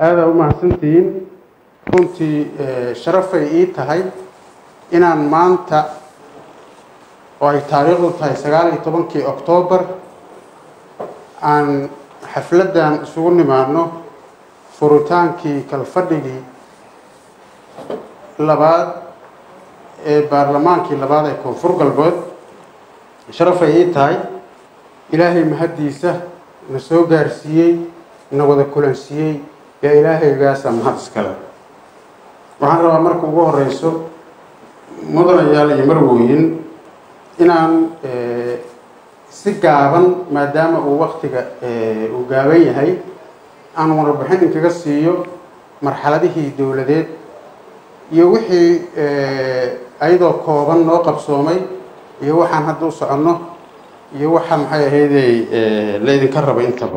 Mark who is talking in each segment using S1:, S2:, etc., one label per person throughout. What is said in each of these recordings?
S1: aadaa u mahadsantihiin runtii sharafay ii tahay inaan maanta oo ay taariikhdu tahay sagaal iyo tobankii oktoobar aan xafladdan isugu nimaadno furitaankii kalfadhigii labaad ee baarlamaankii labaad ee koonfur galbeed sharafay ii tahay ilaahay mahaddiisa na soo gaarsiiyey na wada kulansiiyey yaa ilaahaygaasa mahad iskale waxaan rabaa marka ugu horeyso mudanayaal iyo marwooyin inaan si gaaban maadaama uu waktiga uu gaaban yahay aan warbixin inkaga siiyo marxaladihii dowladeed iyo wixii ayadoo kooban noo qabsoomay iyo waxaan hadda u soconno iyo waxa maxay ahaydey laydinka raba intaba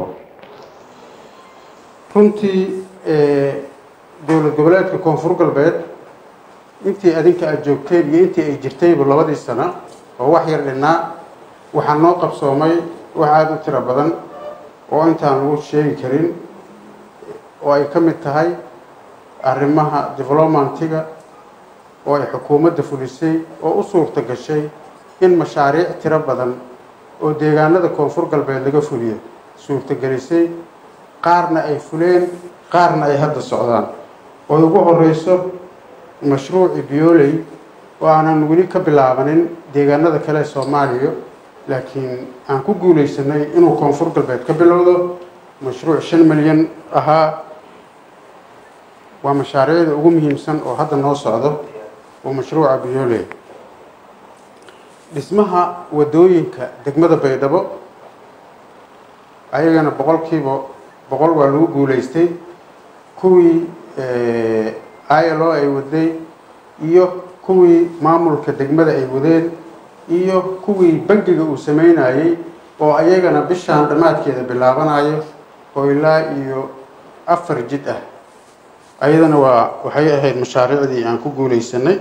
S1: runtii dowlad goboleedka koonfur galbeed intii adinka aada joogteen iyo intii ay jirtayba labadii sano oo wax yar dhinnaa waxaa noo qabsoomay wax aada u tiro badan oo intaan lagu sheegi karin oo ay ka mid tahay arrimaha developmentiga oo ay xukuumadda fulisay oo u suurta gashay in mashaariic tiro badan oo deegaanada koonfur galbeed laga fuliyo suurtagelisay qaarna ay fuleen qaarna ay hadda socdaan oo ugu horeyso mashruuci bioley oo aanan weli ka bilaabanin deegaanada kale ee soomaaliya laakiin aan ku guuleysanay inuu koonfur galbeed ka bilowdo mashruuc shan milyan ahaa waa mashaariicda ugu muhiimsan oo hadda noo socdo oo mashruuca bioley dhismaha wadooyinka degmada baydhabo ayagana boqolkiiba boqol waa lagu guuleystay kuwii ilo ay waday iyo kuwii maamulka degmada ay wadeen iyo kuwii bangiga uu sameynayey oo ayagana bishaan dhammaadkeeda bilaabanayo oo ilaa iyo afar jid ah ayadana waa waxay ahayd mashaariicdii aan ku guuleysanay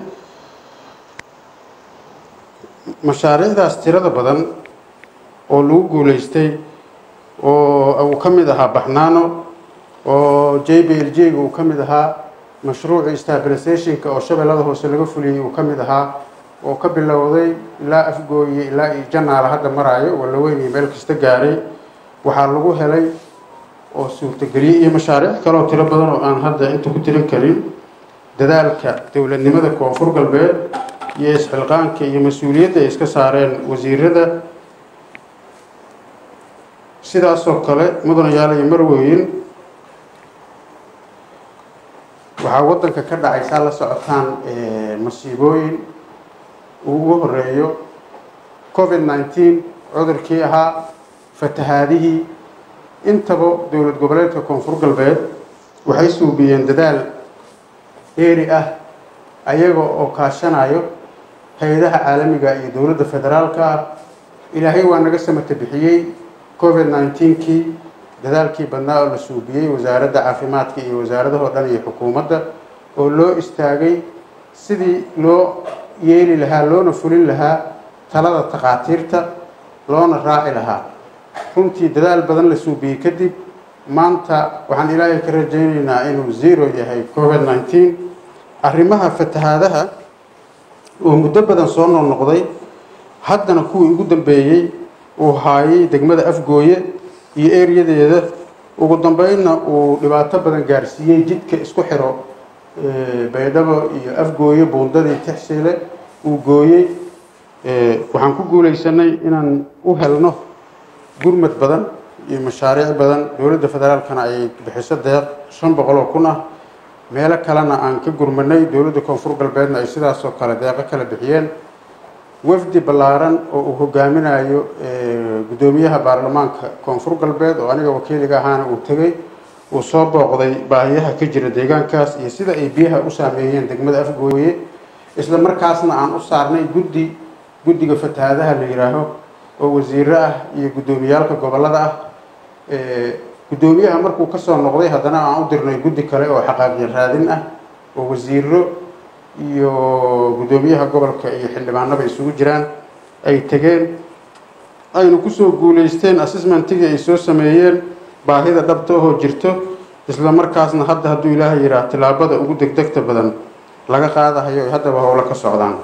S1: mashaariicdaas tirada badan oo lagu guuleystay oo uu ka mid ahaa baxnaano oo j b l j ga uu ka mid ahaa mashruucii stabilisationka oo shabeellada hoose laga fuliyey uu ka mid ahaa oo ka bilowday ilaa afgooye ilaa iyo janaala hadda maraayo walaweyn iyo meel kasta gaaray waxaa lagu helay oo suurtageliyey iyo mashaariic kaleoo tiro badan oo aan hadda inta ku tirin karin dadaalka dowladnimada koonfur galbeed iyo isxilqaanka iyo mas-uuliyadda ay iska saareen wasiirada sidaasoo kale mudanayaal iyo marweyn waxaa waddanka ka dhacaysaa la socotaan masiibooyin uu ugu horeeyo covid nineteen cudurkii ahaa fatahaadihii intaba dowlad goboleedka koonfur galbeed waxay suubiyeen dadaal dheeri ah ayaga oo kaashanayo hay-adaha caalamiga iyo dowladda federaalka ah ilaahay waa naga samata bixiyey covid nineteenkii dadaalkii badnaa oo la suubiyey wasaaradda caafimaadka iyo wasaaradahoo dhan iyo xukuumadda oo loo istaagay sidii loo yeeli lahaa loona fulin lahaa talada takhaatiirta loona raaci lahaa runtii dadaal badan la suubiyey kadib maanta waxaan ilaahay ka rajaynaynaa inuu zero yahay covid nineteen arrimaha fatahaadaha oo muddo badan soo noqnoqday haddana kuwii ugu dambeeyey uu haayay degmada afgooye iyo eryadeeda ugu dambeynna uu dhibaato badan gaarsiiyey jidka isku xiro baydhabo iyo afgooye buundadii tixsile uu gooyey waxaan ku guuleysanay inaan u helno gurmad badan iyo mashaariic badan dowladda federaalkana ay bixiso deeq shan boqol oo kun ah meelo kalena aan ka gurmanay dowladda koonfur galbeedna ay sidaasoo kale deeqo kala bixiyeen wafdi ballaaran oo uu hogaaminayo guddoomiyaha baarlamaanka koonfur galbeed oo aniga wakiiliga ahaana uu tegey uu soo booqday baahiyaha ka jira deegaankaas iyo sida ay biyaha u saameeyeen degmada afgooye isla markaasna aan u saarnay guddi guddiga fatahaadaha la yidhaaho oo wasiiro ah iyo guddoomiyaalka gobollada ah guddoomiyaha markuu kasoo noqday haddana aan u dirnay guddi kale oo xaqaaqiyo raadin ah oo wasiiro iyo guddoomiyaha gobolka iyo xildhibaanaba isugu jiraan ay tegeen aynu kusoo guuleysteen assessmentigii ay soo sameeyeen baahida dhabta ahoo jirto isla markaasna hadda hadduu ilaahay yidhaah tillaabada ugu degdegta badan laga qaadahayo ay haddaba howlo ka socdaan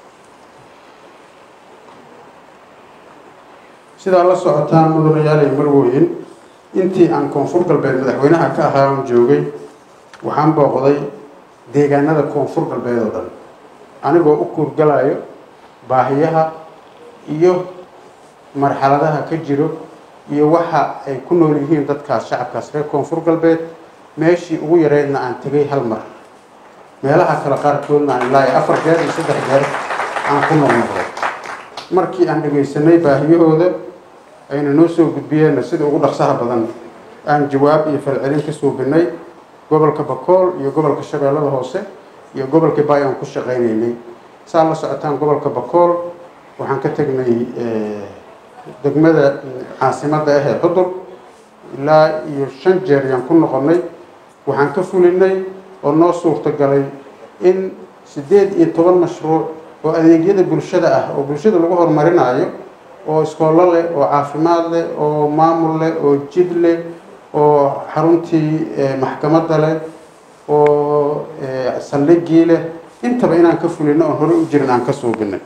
S1: sidaa la socotaan mudanayaal iyo marwooyin intii aan koonfur galbeed madaxweynaha ka ahaa aan joogay waxaan booqday deegaanada koonfur galbeed oo dhan anigoo u kuurgalayo baahiyaha iyo marxaladaha ka jiro iyo waxa ay ku nool yihiin dadkaas shacabkaas reer koonfur galbeed meeshii ugu yareydna aan tegay hal mar meelaha kale qaarkoodna aan ilaa iyo afar jeer iyo saddex jeer aan ku noqnoqday markii aan dhegaysanay baahiyahooda ayna noo soo gudbiyeenna sida ugu dhaqsaha badan aan jawaab iyo falcelin ka suubinay gobolka bakool iyo gobolka shabeellada hoose iyo gobolka baay aan ku shaqaynaynay saa la socotaan gobolka bakool waxaan ka tegnay degmada caasimadda ah ee xudur ilaa iyo shan jeer yaan ku noqonnay waxaan ka fulinay oo noo suurtagalay in siddeed iyo toban mashruuc oo adeegyada bulshada ah oo bulshada lagu horumarinayo oo iskoollo leh oo caafimaad leh oo maamul leh oo jid leh oo xaruntii maxkamadda leh oo saldhigii leh intaba inaan ka fulino oon horey u jirin aan ka suubinay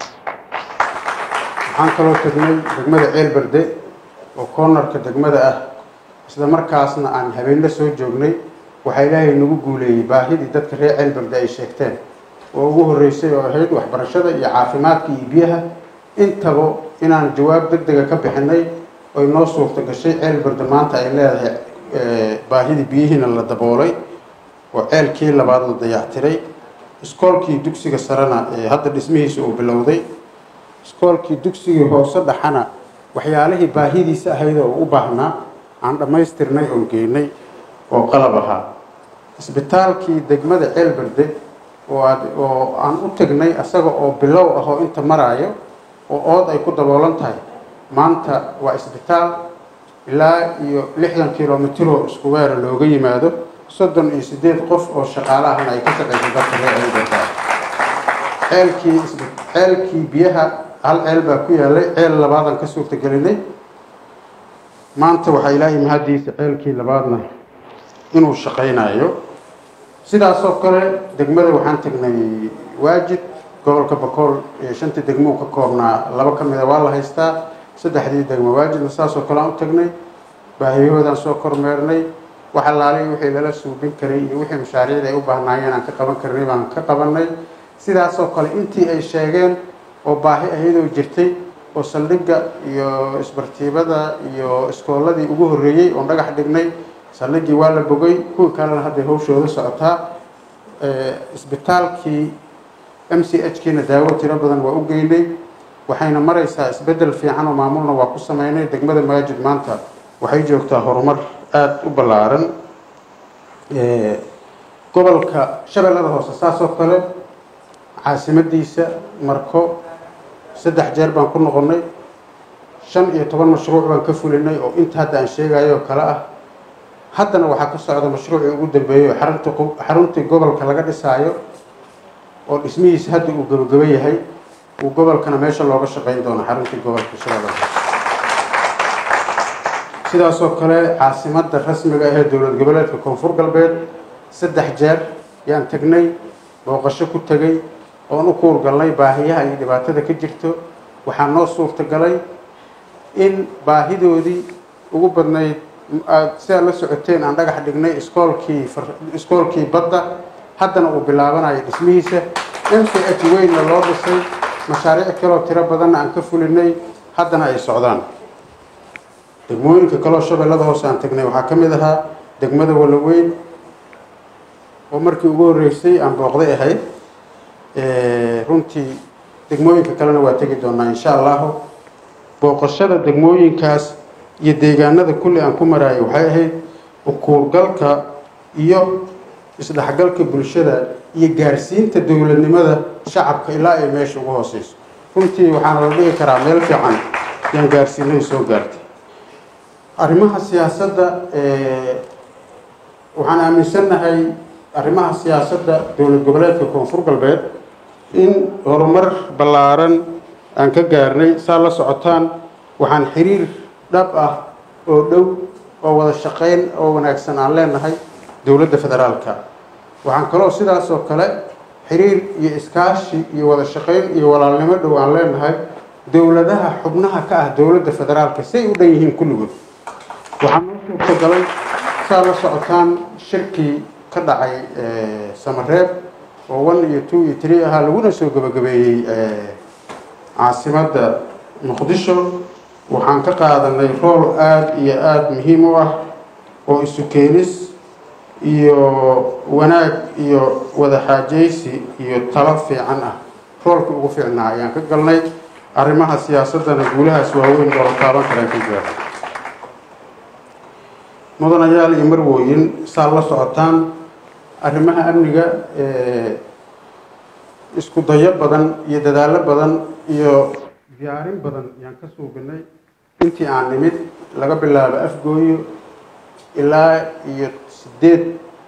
S1: waxaan kaloo tegnay degmada ceelberde oo koonarka degmada ah isla markaasna aan habeenla soo joognay waxaa ilaahay nagu guuleeyey baahidii dadka reer ceelberde ay sheegteen oo ugu horreysay oo ahayd waxbarashada iyo caafimaadka iyo biyaha intaba inaan jawaab deg dega ka bixinay oy noo suurta gashay ceelberde maanta ay leedahay baahidii biyihiina la daboolay oo ceelkii labaad la dayactiray iskoolkii dugsiga sarena ee hadda dhismihiisa uu bilowday iskoolkii dugsigii hoose dhaxana waxyaalihii baahidiisa ahayd oo u baahnaa aan dhammaystirnay oon geynay oo qalab ahaa isbitaalkii degmada ceelberde oo aad oo aan u tegnay asaga oo bilow ah oo inta maraayo oo ood ay ku daboolan tahay maanta waa isbitaal ilaa iyo lixdan kilomitiro isku weera looga yimaado soddon iyo siddeed qof oo shaqaale ahna ay ka shaqayso dadka reer ceelberde ceelkii ceelkii biyaha hal ceel baa ku yaalay ceel labaadaan ka suurtagelinay maanta waxaa ilaahay mahaddiisa ceelkii labaadna inuu shaqaynayo sidaasoo kale degmada waxaan tegnay waajid gobolka bakool ee shantii degmo uu ka koobnaa laba ka mida waa la haystaa saddexdii degmo waajidna saasoo kale aan u tegnay baahiyahoodaan soo kormeernay wax allaaliy wixii lala suubin karay iyo wixii mashaariicda ay u baahnaayeen aan ka qaban karnay baan ka qabanay sidaasoo kale intii ay sheegeen oo baahi ayadoo jirtay oo saldhigga iyo isbartiibada iyo iskoolladii ugu horreeyey oon dhagax dhignay saldhiggii waa la bogay kuwii kalena hadday hawshooda socotaa isbitaalkii m c h kiina daawo tiro badan waa u geynay waxayna maraysaa isbeddel fiican oo maamulna waa ku sameynay degmada maajid maanta waxay joogtaa horumar aada u ballaaran gobolka shabeellada hoose saasoo kale caasimadiisa marko saddex jeer baan ku noqonnay shan iyo toban mashruuc baan ka fulinay oo inta hadda aan sheegayo oo kale ah haddana waxaa ka socda mashruucii ugu dambeeyey oo xarunta xaruntii gobolka laga dhisaayo oo dhismihiisa hadda uu gabagaba yahay uu gobolkana meesha looga shaqayn doono xaruntii gobolka shabeellada sidaasoo kale caasimadda rasmiga ah ee dowlad goboleedka koonfur galbeed saddex jeer yaan tegnay booqasho ku tegay oon u kuurgalnay baahiyaha iyo dhibaatada ka jirto waxaa noo suurtagalay in baahidoodii ugu badnayd aad sidaad la socoteen aan dhagax dhignay iskoolkii iskoolkii badda haddana uu bilaabanayo dhismihiisa m c h weynna loo dhisay mashaariic kaloo tiro badanna aan ka fulinay haddana ay socdaan degmooyinka kaloo shabeellada hoose aan tegnay waxaa ka mid ahaa degmada walaweyn oo markii ugu horreysay aan booqday ahayd runtii degmooyinka kalena waa tegi doonaa insha allahu booqashada degmooyinkaas iyo deegaanada kulli aan ku maraayo waxay ahayd ukuurgalka iyo isdhexgalka bulshada iyo gaarsiinta dowladnimada shacabka ilaa ay meesha ugu hooseyso runtii waxaana la dhigi karaa meel fiican yaan gaarsiinay soo gaartay arrimaha siyaasadda waxaan aaminsannahay arrimaha siyaasadda dowlad goboleedka koonfur galbeed in horumar ballaaran aan ka gaarnay saa la socotaan waxaan xiriir dhab ah oo dhow oo wada shaqayn oo wanaagsan aan leenahay dowladda federaalka waxaan kaloo sidaas oo kale xiriir iyo iskaashi iyo wada shaqayn iyo walaalnimo dhow aan leenahay dowladaha xubnaha ka ah dowladda federaalka say u dhan yihiin kulligood waxaa noo suurtagalay saa la socotaan shirkii ka dhacay samareeb oo one iyo two iyo tree ahaa laguna soo gabagabeeyey caasimadda muqdisho waxaan ka qaadanay rool aada iyo aada muhiim u ah oo isu keenis iyo wanaag iyo wada xaajaysi iyo talo fiican ah roolka ugu fiicnaa ayaan ka galnay arrimaha siyaasaddana guulahaas waaweyn oo la taaban karaan ka jira mudanayaal iyo marwooyin saa la socotaan arrimaha amniga isku dayo badan iyo dadaallo badan iyo diyaarin badan ayaan ka suuginay intii aan nimid laga bilaabo afgooyo ilaa iyo sideed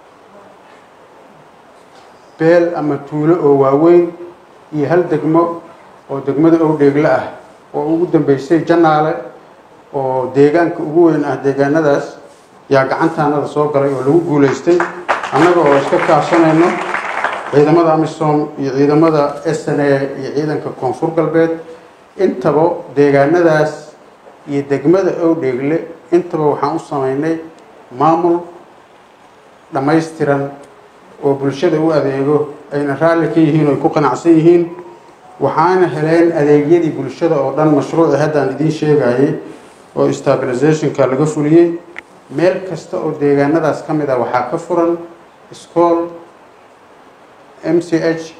S1: beel ama tuulo oo waaweyn iyo hal degmo oo degmada owdheegle ah oo ugu dambeysay janaale oo deegaanka ugu weyn ah deegaanadaas yaa gacantaanada soo galay oo lagu guulaystay annaga oo iska kaashanayno ciidamada amisom iyo ciidamada s n a iyo ciidanka koonfur galbeed intaba deegaanadaas iyo degmada owdheegle intaba waxaan u sameynay maamul dhammaystiran oo bulshada u adeego ayna raalli ka yihiin oo ay ku qanacsan yihiin waxaana heleen adeegyadii bulshada oo dhan mashruuci haddaan idiin sheegayay oo stabilizationka laga fuliyey meel kasta oo deegaanadaas ka mid ah waxaa ka furan school m c h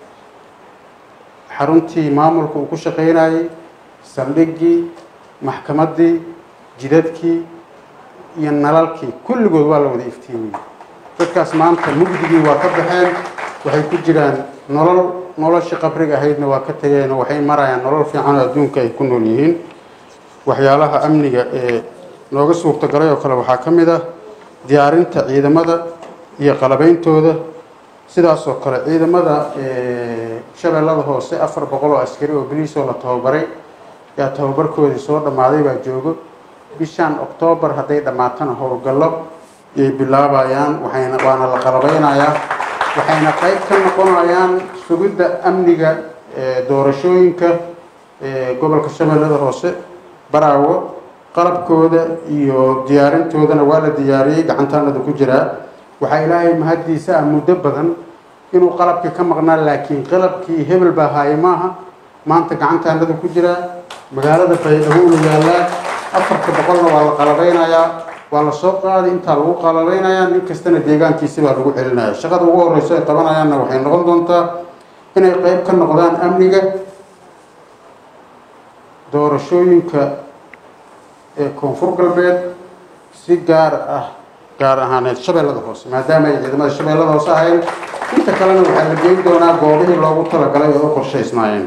S1: xaruntii maamulka uu ku shaqaynayay saldhiggii maxkamaddii jidadkii iyo nalalkii kulligood waa la wada iftiimiyey dadkaas maanta mugdigii waa ka baxeen waxay ku jiraan nolol noloshii qabriga ahaydna waa ka tageen oo waxay marayaan nolol fiican oo adduunka ay ku nool yihiin waxyaalaha amniga ee nooga suurtagalay oo kale waxaa ka mid ah diyaarinta ciidamada iyo qalabeyntooda sidaas oo kale ciidamada shabeellada hoose afar boqol oo askari oo boliisoo la tababaray yaa tababarkoodii soo dhammaaday baa joogo bishan oktoobar hadday dhammaatana howlgallo yay bilaabayaan waxayna waana la qalabeynayaa waxayna qayb ka noqonayaan sugidda amniga doorashooyinka gobolka shabeellada hoose baraawo qalabkooda iyo diyaarintoodana waa la diyaariyey gacantaanada ku jiraa waxaa ilaahay mahaddiisa ah muddo badan inuu qalabkii ka maqnaa laakiin qalabkii hebel baa haaye maaha maanta gacantaanada ku jiraa magaalada baydhabo la yaallaa afarta boqolna waa la qalabeynayaa waa la soo qaaday intaa lagu qalabeynayaa nin kastana deegaankiisi baa lagu celinaya shaqada ugu horeyso ay qabanayaanna waxay noqon doontaa inay qeyb ka noqdaan amniga doorashooyinka ee koonfur galbeed si gaar ah gaar ahaaneed shabeellada hoose maadaama ay ciidamada shabeellada hoose ahayn inta kalena waxaa la geyn doonaa goobihii loogu talagalay oo u qorshaysnaayeen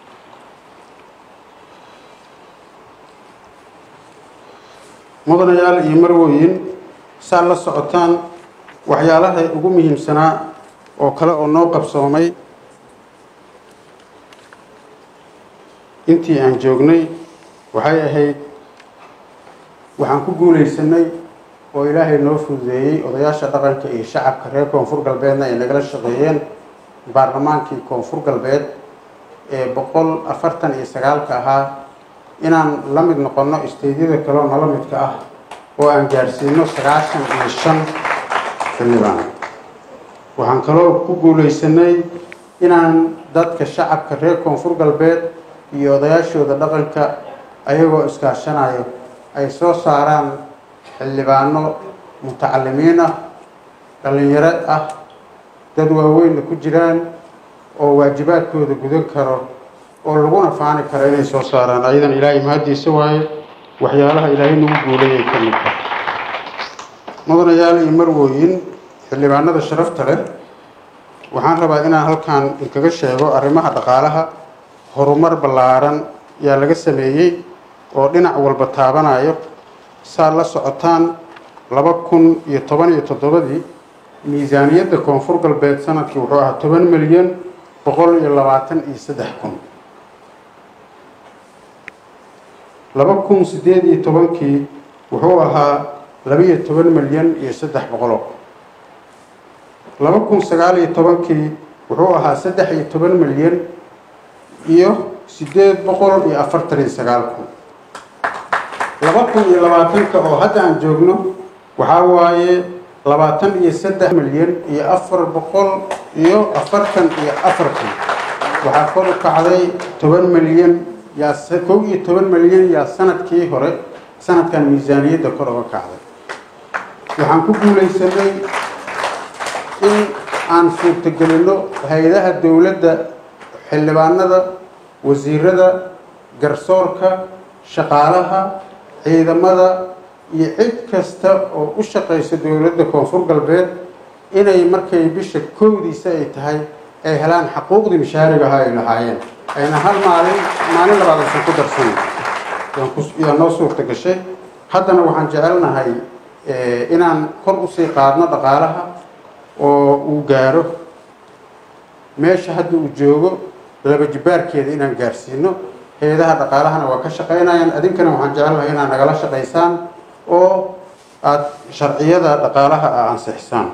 S1: mudanayaal iyo marwooyin saa la socotaan waxyaalaha ugu muhiimsanaa oo kale oo noo qabsoomay intii aan joognay waxay ahayd waxaan ku guulaysanay oo ilaahay noo fududeeyey odayaasha dhaqanka iyo shacabka reer koonfur galbeedna ay nagala shaqeeyeen baarlamaankii koonfur galbeed ee boqol afartan iyo sagaalka ahaa inaan la mid noqonno isteydyada kaleo nala midka ah oo aan gaarsiino sagaashan iyo shan xildhibaan waxaan kaloo ku guulaysanay inaan dadka shacabka reer koonfur galbeed iyo odayaashooda dhaqanka ayagoo iskaashanayo ay soo saaraan xildhibaano mutacalimiin ah dhallinyaro ah dad waaweynna ku jiraan oo waajibaadkooda gudan karo oo laguna faani karo inay soo saaraan ayadan ilaahay mahaddiisa waaye waxyaalaha ilaahay nagu guulayay ka mid ah mudanayaal iyo marwooyin xildhibaanada sharafta leh waxaan rabaa inaan halkan inkaga sheego arrimaha dhaqaalaha horumar ballaaran yaa laga sameeyey oo dhinac walba taabanayo saa la socotaan laba kun iyo toban iyo toddobadii miisaaniyadda koonfur galbeed sanadkii wuxuu ahaa toban milyan boqol iyo labaatan iyo saddex kun laba kun siddeed iyo tobankii wuxuu ahaa labiyo toban milyan iyo saddex boqoloo laba kun sagaal iyo tobankii wuxuu ahaa saddex iyo toban milyan iyo siddeed boqol iyo afartan iyo sagaal kun laba kun iyo labaatanka oo hadda aan joogno waxaa waaye labaatan iyo saddex milyan iyo afar boqol iyo afartan iyo afar kun waxaa kor u kacday toban milyan yaa kow iyo toban milyan yaa sanadkii hore sanadkan miisaaniyadda kor uga kacday waxaan ku guulaysanay in aan suurtagelinno hay-adaha dowladda xildhibaanada wasiirada garsoorka shaqaalaha ciidamada iyo cid kasta oo u shaqaysa dowladda koonfur galbeed inay markay bisha kowdiisa ay tahay ay helaan xaquuqdii mishaariga ahaa ay lahaayeen ayna hal maalin maalin labaad aysan ku darsanin yaa noo suurta gashay haddana waxaan jecelnahay inaan kor usii qaadno dhaqaalaha oo uu gaaro meesha hadda uu joogo laba jibaarkeeda inaan gaarsiino hay-adaha dhaqaalahana waa ka shaqaynayaan adinkana waxaan jecelnahay inaad nagala shaqaysaan oo aada sharciyada dhaqaalaha a ansixisaan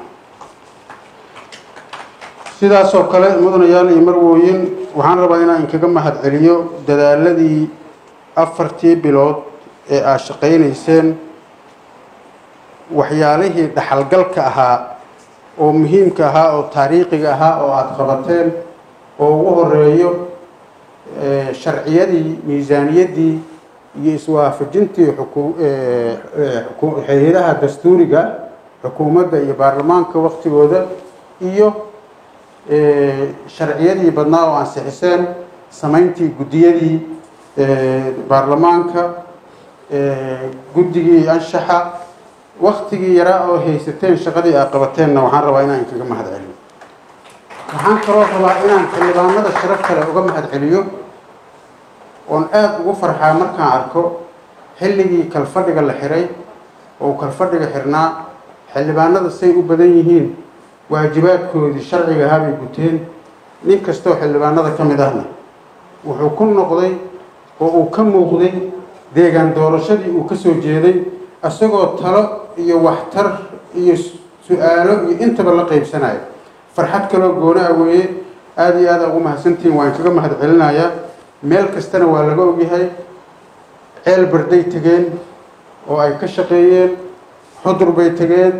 S1: sidaasoo kale mudanayaal iyo marwooyin waxaan rabaa inaan inkaga mahad celiyo dadaaladii afartii bilood ee aad shaqaynayseen waxyaalihii dhaxalgalka ahaa oo muhiimka ahaa oo taariikhiga ahaa oo aada qabateen oo ugu horeeyo sharciyadii miisaaniyaddii iyo iswaafajintii hay-adaha dastuuriga xukuumadda iyo baarlamaanka waktigooda iyo sharciyadii badnaa oo ansixiseen samayntii guddiyadii baarlamaanka guddigii anshaxa waktigii yaraa oo haysateen shaqadii aad qabateenna waxaan rabaa inaan inkaga mahad celiyo waxaan kaloo rabaa inaan xildhibaanada sharaf kale uga mahad celiyo oon aada ugu farxaa markaan arko xilligii kalfadhiga la xiray oo kalfadhiga xirnaa xildhibaanada say u badan yihiin waajibaadkoodii sharciga ahaabay guteen nin kastoo xildhibaanada ka mid ahna wuxuu ku noqday oo uu ka muuqday deegaan doorashadii uu ka soo jeeday isagoo talo iyo waxtar iyo su-aalo iyo intaba la qaybsanayo farxad kaloo gooni ah weeye aada iyo aada ugu mahadsantihiin waan kaga mahad celinayaa meel kastana waa laga ogyahay ceel barday tegeen oo ay ka shaqeeyeen xudur bay tegeen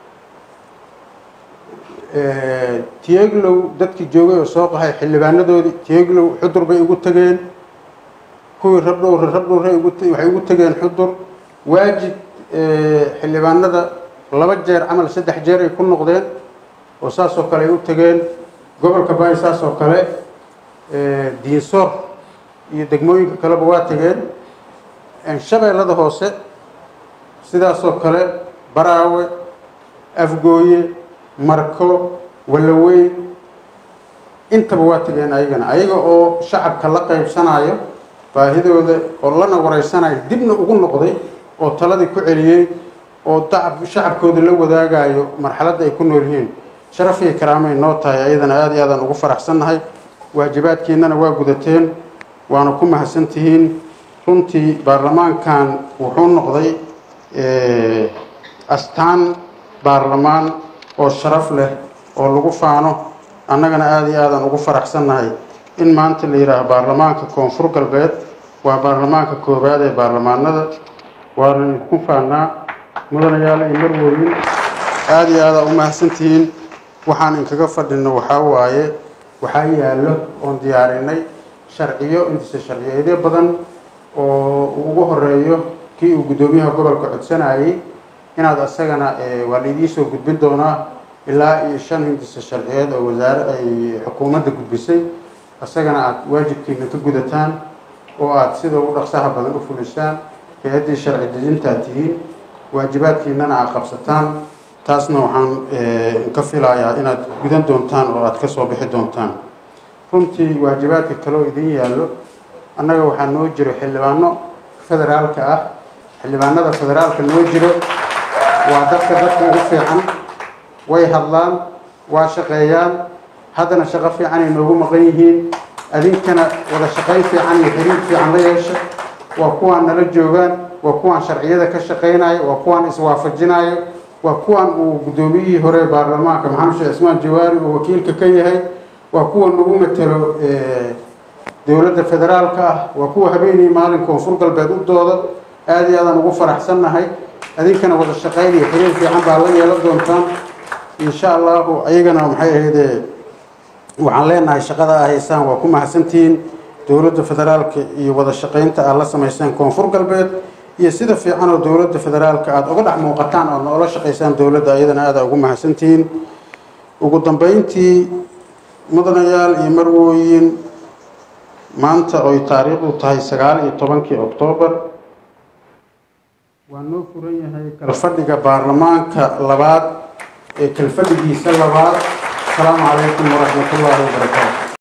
S1: tieglow dadkii joogay oo soo qahay xildhibaanadoodii tieglow xudur bay ugu tegeen kuwii rabdhowr rabdhowre waxay ugu tegeen xudur waajib xildhibaanada laba jeer camal saddex jeer ay ku noqdeen oo saasoo kale ay u tegeen gobolka baay saasoo kale diinsoor iyo degmooyinka kaleba waa tegeen shabeellada hoose sidaasoo kale baraawe afgooye marko wallaweyn intaba waa tegeen ayagana ayaga oo shacabka la qaybsanayo baahidooda oo lana wareysanayo dibna ugu noqday oo taladii ku celiyey oo dacab shacabkooda la wadaagayo marxaladda ay ku nool yihiin sharaf iyo karaamay noo tahay ayadana aada iyo aadaan ugu faraxsannahay waajibaadkiinana waa gudateen waana ku mahadsantihiin runtii baarlamaankan wuxuu noqday astaan baarlamaan oo sharaf leh oo lagu faano annagana aada iyo aadaan ugu faraxsannahay in maanta la yidhaaho baarlamaanka koonfur galbeed waa baarlamaanka koowaad ee baarlamaanada waana idinku faanaa mudanayaal iyo marwooyin aada iyo aada u mahadsantihiin waxaan inkaga fadhino waxaa waaye waxaa yaallo oon diyaarinay sharciyo intise sharciyeedyo badan oo ugu horeeyo kii uu guddoomiyaha gobolka codsanayay inaad asagana waa laidii soo gudbin doonaa ilaa iyo shan hindise sharciyeed oo wasaare ay xukuumadda gudbisay asagana aada waajibkiina ka gudataan oo aada sida ugu dhaqsaha badan u fulisaan hay-addii sharci dejintaad tihiin waajibaadkiinana aad qabsataan taasna waxaan ka filayaa inaad gudan doontaan oo aada ka soo bixi doontaan runtii waajibaadka kaleo idin yaallo annaga waxaa noo jiro xildhibaano federaalka ah xildhibaanada federaalka noo jiro waa dadka dadka ugu fiican way hadlaan waa shaqeeyaan haddana shaqo fiican ay noogu maqan yihiin adinkana wada shaqayn fiican iyo xiriir fiican la yeesha waa kuwaan nala joogaan waa kuwaan sharciyada ka shaqaynayo waa kuwaan iswaafajinayo waa kuwan uu guddoomiyihii hore baarlamaanka maxamed sheekh cismaan jawaari uu wakiilka ka yahay waa kuwa nagu matelo dowladda federaalka ah waa kuwa habeenii maalin koonfur galbeed u dooda aada iyo aadaan ugu faraxsannahay adinkana wada shaqayn iyo xiriir fiican baa la yeelan doontaan insha allahu ayagana maxay ahayde waxaan leenahay shaqada a haysaan waa ku mahadsantihiin dowladda federaalka iyo wada shaqaynta aad la samaysaan koonfur galbeed iyo sida fiican oo dowladda federaalka aada uga dhex muuqataan ood noola shaqaysaan dowladda ayadana aada ugu mahadsantihiin ugu dambeyntii mudanayaal iyo marwooyin maanta oy taariikhdu tahay sagaal iyo tobankii oktoobar waa noo furan yahay kalfadhiga baarlamaanka labaad ee kalfadhigiisa labaad asalaamu calaykum waraxmat ullaahi wabarakaatu